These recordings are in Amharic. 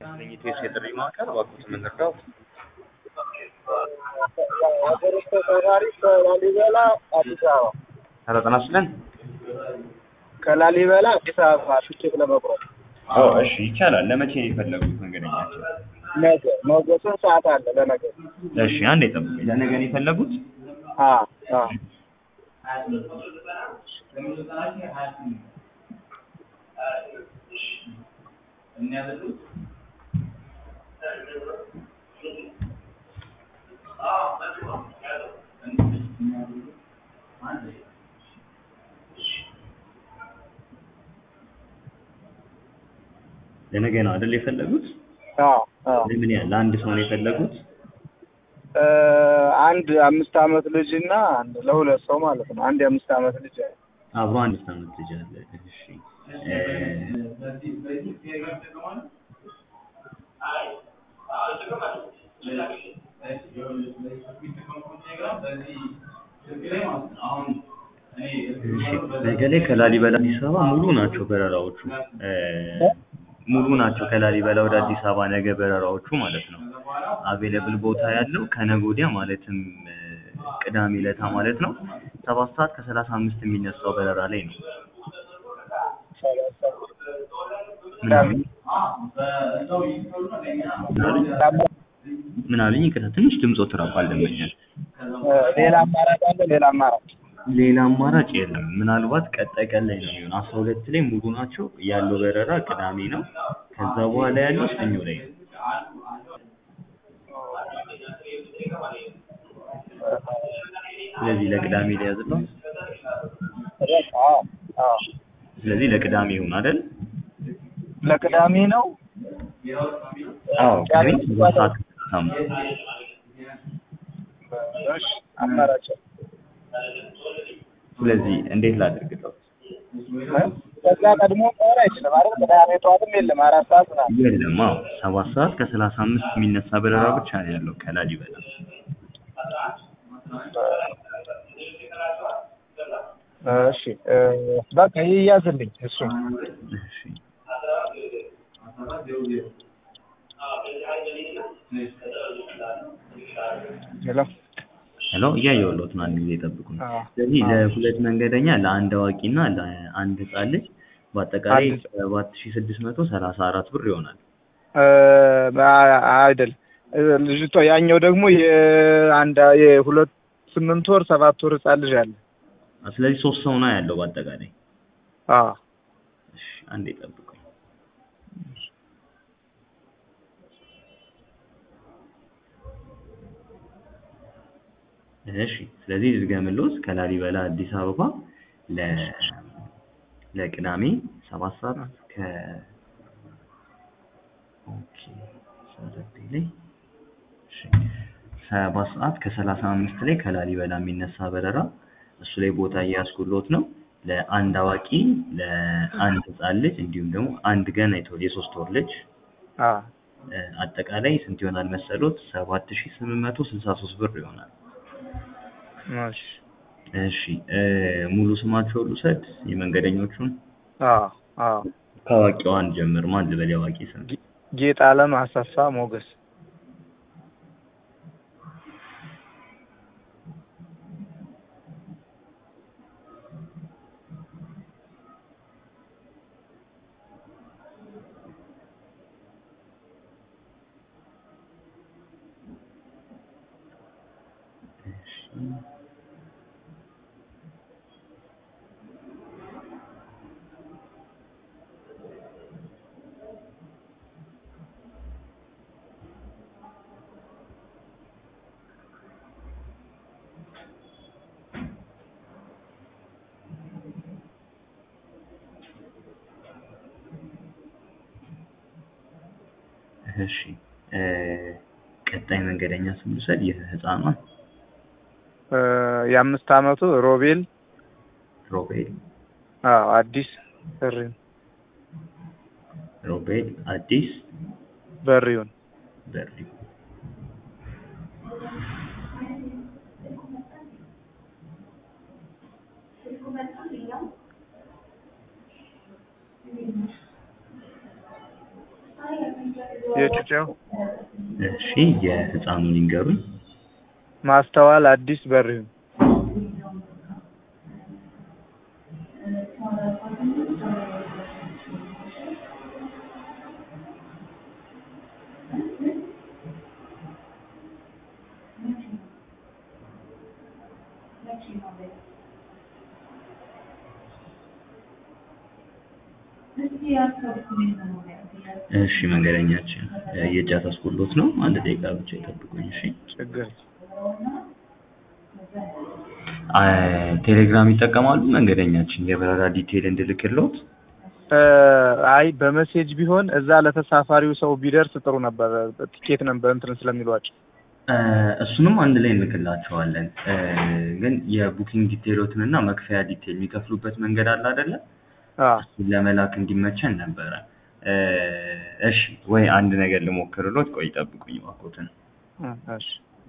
የኢትዮስ የጥሪ ማዕከል እባክዎት ምን ልርዳዎት? ሀገር ውስጥ ተሳፋሪ ከላሊበላ አዲስ አበባ ኧረ ጤና ይስጥልን። ከላሊበላ አዲስ አበባ ትኬት ለመቁረጥ አዎ እሺ ይቻላል። ለመቼ ነው የፈለጉት መንገደኛቸው? ነገ ነገ ስንት ሰዓት አለ ለነገ? እሺ አንዴ ጠብቁኝ። ለነገ ነው የፈለጉት? አዎ አዎ ለነገ ነው አይደል የፈለጉት? አዎ አዎ ለምን ያህል ለአንድ ሰው ነው የፈለጉት? እ አንድ አምስት አመት ልጅ እና አንድ ለሁለት ሰው ማለት ነው። አንድ የአምስት አመት ልጅ አብሮ አንድ አመት ልጅ አለ። እሺ እ እሺ ነገ ላይ ከላሊበላ አዲስ አበባ ሙሉ ናቸው በረራዎቹ እ ሙሉ ናቸው ከላሊበላ ወደ አዲስ አበባ ነገ በረራዎቹ ማለት ነው። አቬለብል ቦታ ያለው ከነገ ወዲያ ማለትም እ ቅዳሜ ዕለታ ማለት ነው ሰባት ሰዓት ከሰላሳ አምስት የሚነሳው በረራ ላይ ነው። ምን አሉኝ? ምን አሉኝ? ይቅርታ ትንሽ ድምፆት ራቋል ደንበኛል። ሌላ አማራጭ አለ? ሌላ አማራጭ ሌላ አማራጭ የለም። ምናልባት ቀጣይ ቀን ላይ ነው የሚሆነው። አስራ ሁለት ላይ ሙሉ ናቸው ያለው በረራ ቅዳሜ ነው። ከዛ በኋላ ያለው ሰኞ ላይ ነው። ስለዚህ ለቅዳሜ ሊያዝለው። አዎ አዎ ስለዚህ ለቅዳሜ ይሁን አይደል? ለቅዳሜ ነው። አዎ ቅዳሜ ሰባት ሰዓት ከሰላሳ አምስት እሺ አማራጭ ስለዚህ እንዴት ላድርግለው? ከዛ ቀድሞ መሆን አይችልም አይደል? ቅዳሜ ጠዋትም የለም አራት ሰዓት ምናምን የለም። አዎ ሰባት ሰዓት ከሰላሳ አምስት የሚነሳ በረራ ብቻ ነው ያለው ከላሊበላ። እሺ እ በቃ ይያዝልኝ እሱ እሺ ሄሎ ሄሎ እያየሁልዎት ነው። አንድ ጊዜ ይጠብቁኝ። አዎ ስለዚህ ለሁለት መንገደኛ ለአንድ አዋቂና ለአንድ ህጻን ልጅ በአጠቃላይ አንድ- ሰባት ሺህ ስድስት መቶ ሰላሳ አራት ብር ይሆናል። እ አ- አይደል እ ልጅቷ ያኛው ደግሞ የአንድ የሁለት ስምንት ወር ሰባት ወር ህጻን ልጅ አለ። ስለዚህ ሶስት ሰው ነው ያለው በአጠቃላይ። አዎ እሺ አንዴ ጠብቁኝ። እሺ ስለዚህ ልድገምልዎት ከላሊበላ አዲስ አበባ ለ ለቅዳሜ ሰባት ሰዓት ከ ኦኬ ሰረቴ ላይ እሺ ሰባት ሰዓት ከሰላሳ አምስት ላይ ከላሊበላ የሚነሳ በረራ እሱ ላይ ቦታ እያስኩልዎት ነው። ለአንድ አዋቂ ለአንድ ህጻን ልጅ እንዲሁም ደግሞ አንድ ገና የተወለደ የሶስት ወር ልጅ አዎ እ አጠቃላይ ስንት ይሆናል መሰሎት? ሰባት ሺህ ስምንት መቶ ስልሳ ሶስት ብር ይሆናል። እሺ እሺ እ ሙሉ ስማቸውን ልውሰድ የመንገደኞቹን? አዎ አዎ ከአዋቂዋ እንጀምር። ማን ልበል የአዋቂ ስም? ጌጥ አለም አሰፋ ሞገስ እሺ እሺ እ ቀጣይ መንገደኛ ስም ልውሰድ የህፃኗን እ የአምስት አመቱ ሮቤል ሮቤል አዎ አዲስ በሪውን ሮቤል አዲስ በሪውን በሪ የጩጬው እሺ የህፃኑን ይንገሩኝ። ማስተዋል አዲስ በሪሁን እሺ መንገደኛችን የእጃት አስቆሎት ነው። አንድ ደቂቃ ብቻ ይጠብቁኝ። እሺ ችግር አ- ቴሌግራም ይጠቀማሉ መንገደኛችን የበረራ ዲቴይል እንድልክሎት? እ፣ አይ በመሴጅ ቢሆን እዛ ለተሳፋሪው ሰው ቢደርስ ጥሩ ነበር። ቲኬት ነበር እንትን ስለሚሏቸው እ፣ እሱንም አንድ ላይ እንልክላቸዋለን። እ፣ ግን የቡኪንግ ዲቴይሎትን እና መክፈያ ዲቴይል የሚከፍሉበት መንገድ አለ አይደለ? አ እሱን ለመላክ እንዲመቸን ነበረ። እ፣ እሺ ወይ አንድ ነገር ልሞክርሎት። ቆይ ጠብቁኝ እባክዎትን። እ፣ እሺ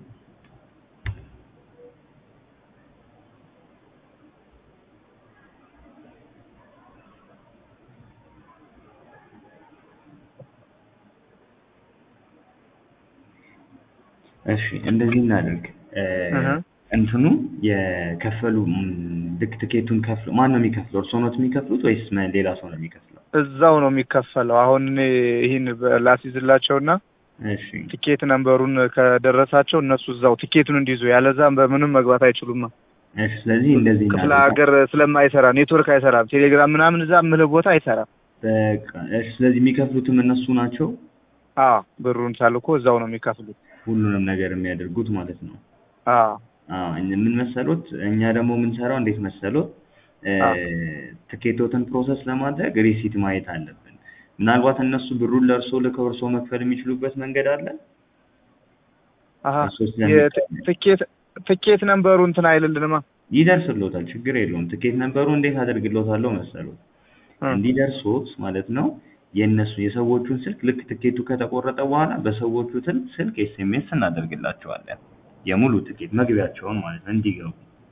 እሺ እንደዚህ እናድርግ። እ፣ እህ። እንትኑ የከፈሉ ም፣ ልክ ትኬቱን ከፍሎ ማን ነው የሚከፍለው? እርስዎ ኖት የሚከፍሉት ወይስ መ- ሌላ ሰው ነው የሚከፍለው? እዛው ነው የሚከፈለው። አሁን እኔ ይህን ላስይዝላቸውና እሺ ቲኬት ነምበሩን ከደረሳቸው እነሱ እዛው ቲኬቱን እንዲይዙ ያለዛም በምንም መግባት አይችሉማ። እሺ ስለዚህ እንደዚህ ክፍለ እናድርግ። ሀገር ስለማይሰራ ኔትወርክ አይሰራም። ቴሌግራም ምናምን እዛ ምልህ ቦታ አይሰራም። በቃ እሺ ስለዚህ የሚከፍሉትም እነሱ ናቸው። አዎ ብሩን ሳልኮ እዛው ነው የሚከፍሉት። ሁሉንም ነገር የሚያደርጉት ማለት ነው። አዎ አዎ እኛ- ምን መሰሎት፣ እኛ ደግሞ የምንሰራው እንዴት መሰሎት፣ እ፣ አዎ። ትኬቶትን ፕሮሰስ ለማድረግ ሪሲት ማየት አለብን። ምናልባት እነሱ ብሩን ለእርሶ ልከው እርሶ መክፈል የሚችሉበት መንገድ አለ። አሀ እርሶ ስለሚቀበል የትኬት ትኬት ነምበሩ እንትን አይልልንማ። ይደርስሎታል፣ ችግር የለውም። ትኬት ነበሩ እንዴት አደርግሎታለሁ መሰሎት እ፣ እንዲደርሶት ማለት ነው። የእነሱ የሰዎቹን ስልክ ልክ ትኬቱ ከተቆረጠ በኋላ በሰዎቹ ትን ስልክ ኤስኤምኤስ እናደርግላቸዋለን የሙሉ ትኬት መግቢያቸውን ማለት ነው እንዲገቡ።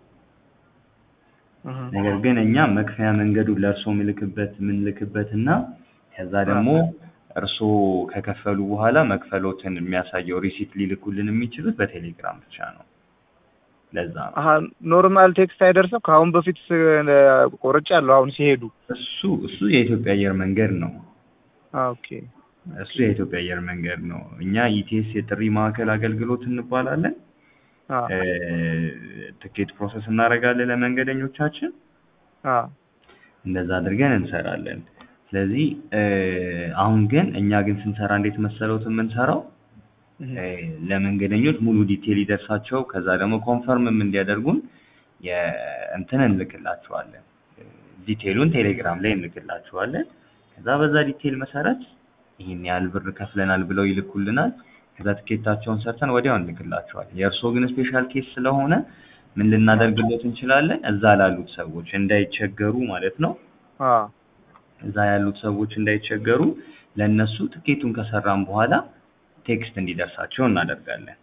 እህ፣ ነገር ግን እኛ መክፈያ መንገዱን ለእርሶ ምልክበት የምንልክበት እና ከዛ ደግሞ እርሶ ከከፈሉ በኋላ መክፈሎትን የሚያሳየው ሪሲት ሊልኩልን የሚችሉት በቴሌግራም ብቻ ነው። ለዛ ነው አሀ ኖርማል ቴክስት አይደርስም። ከአሁን በፊት ቆርጫለሁ። አሁን ሲሄዱ እሱ እሱ የኢትዮጵያ አየር መንገድ ነው። አ፣ ኦኬ እሱ የኢትዮጵያ አየር መንገድ ነው። እኛ ኢቲኤስ የጥሪ ማዕከል አገልግሎት እንባላለን። አ እ፣ ትኬት ፕሮሰስ እናደርጋለን ለመንገደኞቻችን። አ እንደዛ አድርገን እንሰራለን። ስለዚህ እ፣ አሁን ግን እኛ ግን ስንሰራ እንዴት መሰለውት የምንሰራው እህ፣ እ፣ ለመንገደኞች ሙሉ ዲቴል ይደርሳቸው ከዛ ደግሞ ኮንፈርምም እንዲያደርጉን የእንትን እንልክላቸዋለን። ዲቴሉን ቴሌግራም ላይ እንልክላቸዋለን። ከዛ በዛ ዲቴል መሰረት ይህን ያህል ብር ከፍለናል ብለው ይልኩልናል። ከዛ ትኬታቸውን ሰርተን ወዲያው እንልክላቸዋለን። የእርስዎ ግን ስፔሻል ኬስ ስለሆነ ምን ልናደርግሎት እንችላለን? እዛ ላሉት ሰዎች እንዳይቸገሩ ማለት ነው አ እዛ ያሉት ሰዎች እንዳይቸገሩ ለእነሱ ትኬቱን ከሰራን በኋላ ቴክስት እንዲደርሳቸው እናደርጋለን።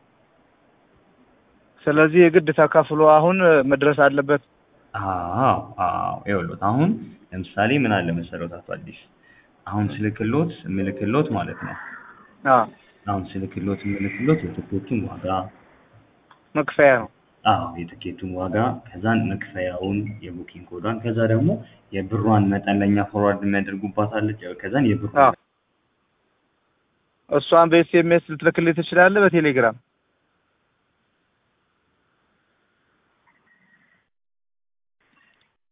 ስለዚህ የግድ ተከፍሎ አሁን መድረስ አለበት። አዎ አዎ ይኸውልዎት አሁን ለምሳሌ ምን አለ መሰሎት አቶ አዲስ አሁን ስልክሎት ምልክሎት ማለት ነው አ አሁን ስልክሎት ምልክሎት የትኬቱን ዋጋ መክፈያ ነው። አዎ የትኬቱን ዋጋ ከዛን መክፈያውን የቡኪንግ ኮዷን ከዛ ደግሞ የብሯን መጠን ለእኛ ፎርዋርድ የሚያደርጉባት አለች ከዛን የብሯን አዎ እሷን በኤስኤምኤስ ልትልክልኝ ትችላለህ? በቴሌግራም